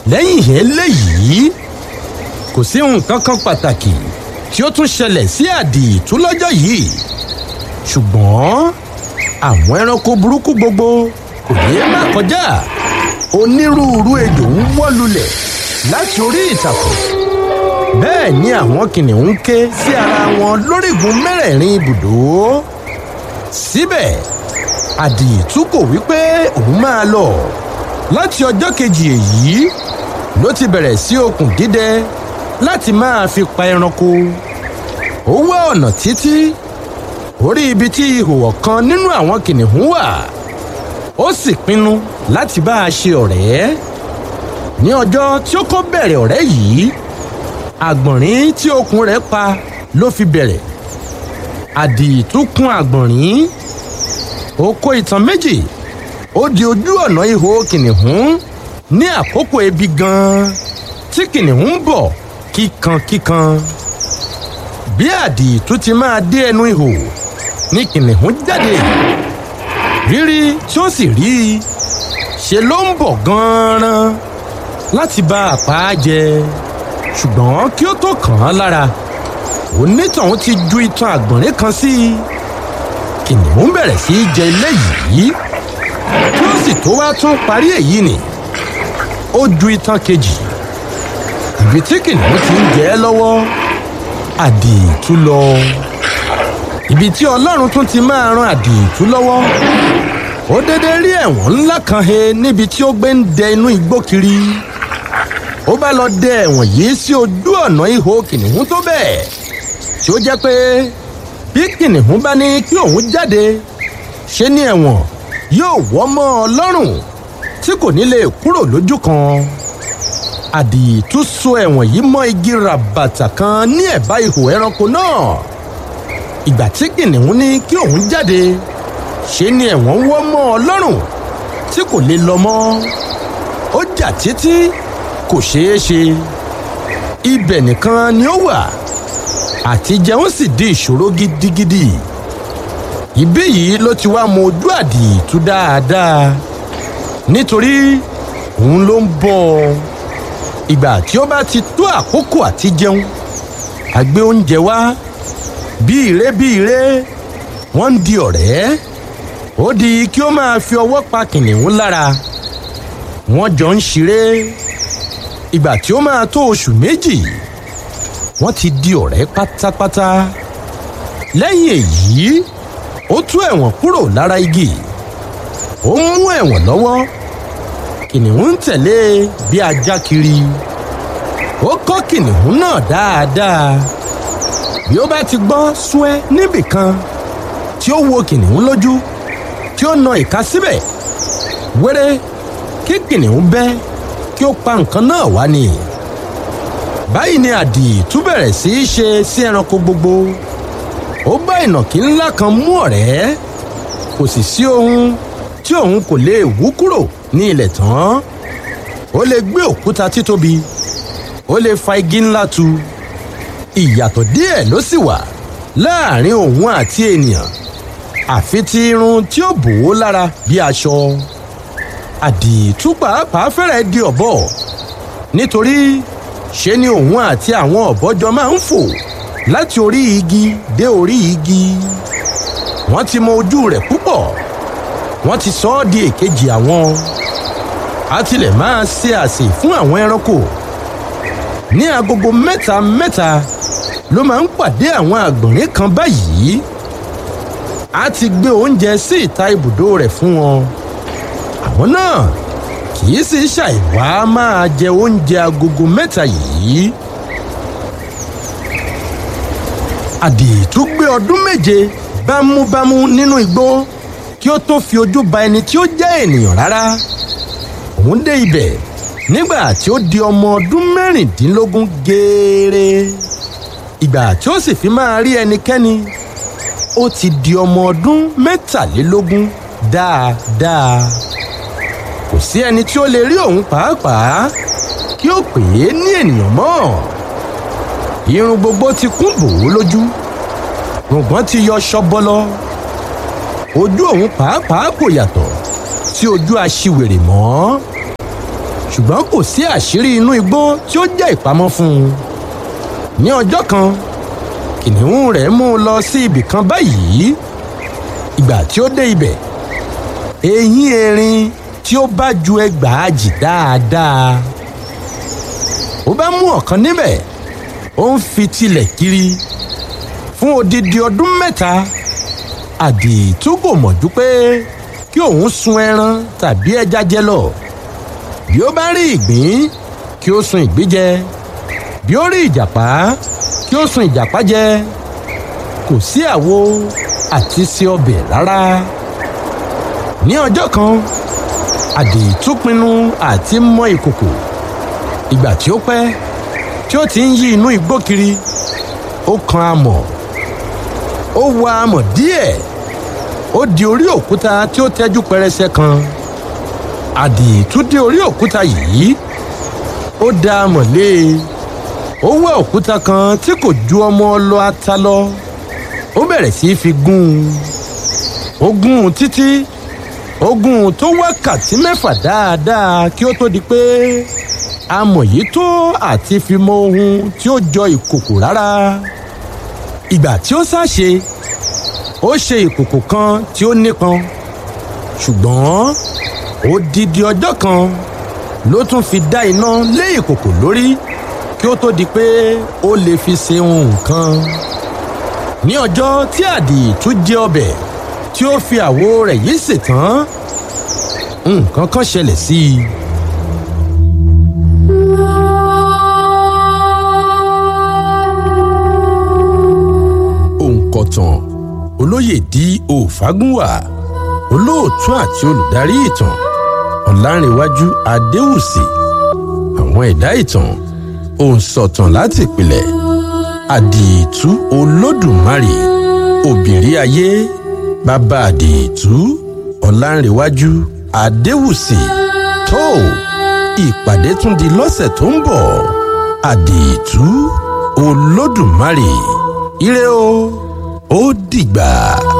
lẹ́yìn eléyìí kò sí nǹkan kan pàtàkì tí ó tún ṣẹlẹ̀ sí àdìtú lọ́jọ́ yìí ṣùgbọ́n àwọn ẹranko burúkú gbogbo kò ní má kọjá onírúurú ejò ń wọ́ lulẹ̀ láti orí ìtàkùn bẹ́ẹ̀ ni àwọn kìnìún ń ké sí ara wọn lórígun mẹ́rẹ̀ẹ̀rin ibùdó síbẹ̀ àdìtú kò wí pé òun máa lọ láti ọjọ́ kejì èyí ló ti bẹ̀rẹ̀ sí okùn dídẹ láti máa fi pa ẹranko ó wá ọ̀nà títí orí ibi tí ihò ọ̀kan nínú àwọn kìnìún wà ó sì pinnu láti bá a ṣe ọ̀rẹ́ ní ọjọ́ tí ó kọ́ bẹ̀rẹ̀ ọ̀rẹ́ yìí àgbọ̀nrín tí okùn rẹ̀ pa ló fi bẹ̀rẹ̀ àdìtú kún àgbọ̀nrín ó kó ìtàn méjì ó di ojú ọ̀nà ihò kìnìún ní àkókò ebi gan-an tí kìnìún ń bọ̀ kíkankíkan bí àdìtú ti máa dé ẹnu ihò ní kìnìún jáde rírí tí ó sì rí i ṣe ló ń bọ̀ gan-an láti bá a pa á jẹ ṣùgbọ́n kí ó tó kàn án lára onítọ̀hún ti ju itan àgbọ̀nrín kan sí i kìnìún bẹ̀rẹ̀ sí í jẹ ilé yìí kí ó sì tó wá tún parí èyí nì ó ju itan kejì ibi tí kìnìún ti ń jẹ ẹ́ lọ́wọ́ àdìtú lọ ibi tí ọlọ́run tún ti máa ran àdìtú lọ́wọ́ ó dédé rí ẹ̀wọ̀n ńlá kan he níbi tí ó gbé ń dẹ inú igbó kiri ó bá lọ dẹ ẹ̀wọ̀n yìí sí ojú ọ̀nà ihò kìnìún tó bẹ́ẹ̀ tí ó jẹ́ pé bí kìnìún bá ní kí òun jáde ṣe ní ẹ̀wọ̀n yóò wọ́ mọ́ ọ lọ́rùn tí kò ní lè kúrò lójú kan àdìtú so ẹ̀wọ̀n yìí mọ́ igi ràbàtà kan ní ẹ̀bá ihò ẹranko náà ìgbà tí kìnìún ní kí òun jáde ṣe ni ẹ̀wọ̀n wọ́ mọ́ ọ lọ́rùn tí kò lè lọ mọ́ ó jà títí kò ṣeé ṣe ibẹ̀ nìkan ni ó wà àti jẹun sì di ìṣòro gidigidi ibí yìí ló ti wá mọ ojú àdìtú dáadáa nítorí òun ló ń bọ̀ ọ́ ìgbà tí ó bá ti tó àkókò àti jẹun àgbé oúnjẹ wá bí ire bí ire wọ́n ń di ọ̀rẹ́ ó di kí ó máa fi ọwọ́ pa kìnìún lára wọ́n jọ ń ṣeré ìgbà tí ó máa tó oṣù méjì wọ́n ti di ọ̀rẹ́ pátápátá lẹ́yìn èyí ó tú ẹ̀wọ̀n kúrò lára igi ó mú ẹ̀wọ̀n lọ́wọ́ kìnìún ń tẹ̀lé bí ajá kiri ó kọ́ kìnìún náà dáadáa bí ó bá ti gbọ́ súẹ́ níbìkan tí ó wo kìnìún lójú tí ó na ìka síbẹ̀ wéré kí kìnìún bẹ́ kí ó pa nǹkan náà wá ni báyìí ni àdìtú bẹ̀rẹ̀ sí í ṣe sí ẹranko gbogbo ó bá ìnàkí ńlá kan mú ọ̀rẹ́ kò sì sí ohun tí òun kò lè wú kúrò ní ilẹ̀ tán ó lè gbé òkúta títóbi ó lè fa igi ńlá tu ìyàtọ̀ díẹ̀ ló sì wà láàrin òun àti ènìyàn àfi ti irun tí ó bò ó lára bí aṣọ àdìtú pàápàá fẹ́rẹ̀ di ọ̀bọ nítorí ṣe ni òun àti àwọn ọ̀bọ jọ máa ń fò láti orí igi dé orí igi wọ́n ti mọ ojú rẹ̀ púpọ̀ wọ́n ti sọ ọ́ di èkejì àwọn a tilẹ̀ máa ṣe àsè fún àwọn ẹranko ní agogo mẹ́ta mẹ́ta ló máa ń pàdé àwọn àgbọ̀nrín kan báyìí a ti gbé oúnjẹ sí ìta ibùdó rẹ̀ fún wọn àwọn náà kì í sì ṣàìwá máa jẹ oúnjẹ agogo mẹ́ta yìí àdìtú gbé ọdún méje bámúbámú nínú igbó kí ó tó fi ojú ba ẹni tí ó jẹ́ ènìyàn rárá òun dé ibẹ̀ nígbà tí ó di ọmọ ọdún mẹ́rìndínlógún gééré ìgbà tí ó sì fi máa rí ẹnikẹ́ni ó ti di ọmọ ọdún mẹ́tàlélógún dáadáa kò sí ẹni tí ó lè rí òun pàápàá kí ó pè é ní ènìyàn mọ́ irun gbogbo ti kún bò ó lójú rògbọ́n ti yọ ṣọ́bọ́lọ́ ojú òun pàápàá kò yàtọ̀ sí ojú aṣiwèrè mọ́ ṣùgbọ́n kò sí àṣírí inú igbó tí ó jẹ́ ìpamọ́ fún un ní ọjọ́ kan kìnìún rẹ̀ mú un lọ sí ibì kan báyìí ìgbà tí ó dé ibẹ̀ eyín erin tí ó bá ju ẹgbàájì dáadáa ó bá mú ọ̀kan níbẹ̀ ó ń fi tilẹ̀ kiri fún odidi ọdún mẹ́ta àdìtú kò mọ̀jú pé kí òun sun ẹran tàbí ẹja jẹ lọ bí ó bá rí ìgbín kí ó sun ìgbín jẹ bí ó rí ìjàpá kí ó sun ìjàpá jẹ kò sí àwo àti se ọbẹ̀ rárá ní ọjọ́ kan àdìtú pinnu àti mọ ìkòkò ìgbà tí ó pẹ́ tí ó ti ń yí inú igbó kiri ó kan amọ̀ ó wa amọ̀ díẹ̀ ó di orí òkúta tí ó tẹ́jú pẹrẹsẹ kan àdìtú dé orí òkúta yìí ó da amọ̀ lé e ó wá òkúta kan tí kò ju ọmọ ọlọ ata lọ ó bẹ̀rẹ̀ sí í fi gún un ó gún un títí ó gún un tó wákàtí mẹ́fà dáadáa kí ó tó di pé amọ̀ yìí tó àti fi mọ ohun tí ó jọ ìkòkò rárá ìgbà tí ó ṣàṣe ó ṣe ìkòkò kan tí ó nípọn ṣùgbọ́n odidi ọjọ́ kan ló tún fi dá iná lé ìkòkò lórí kí ó tó di pé ó lè fi ṣe nǹkan ní ọjọ́ tí àdìtú jẹ ọbẹ̀ tí ó fi àwo rẹ̀ yìí sè tán nǹkan kan ṣẹlẹ̀ sí i. òǹkọ̀tàn olóyè di òfagúnwà olóòtú àti olùdarí ìtàn ọ̀làǹrẹ̀wájú adéwùsì àwọn ẹ̀dá ìtàn òǹsọ̀tàn láti ìpìlẹ̀ àdìtú olódùmarè òbírí ayé bàbá àdìtú ọ̀làǹrẹ̀wájú adéwùsì tó ìpàdé tún di lọ́sẹ̀ tó ń bọ̀ àdìtú olódùmarè ire o ó dìgbà.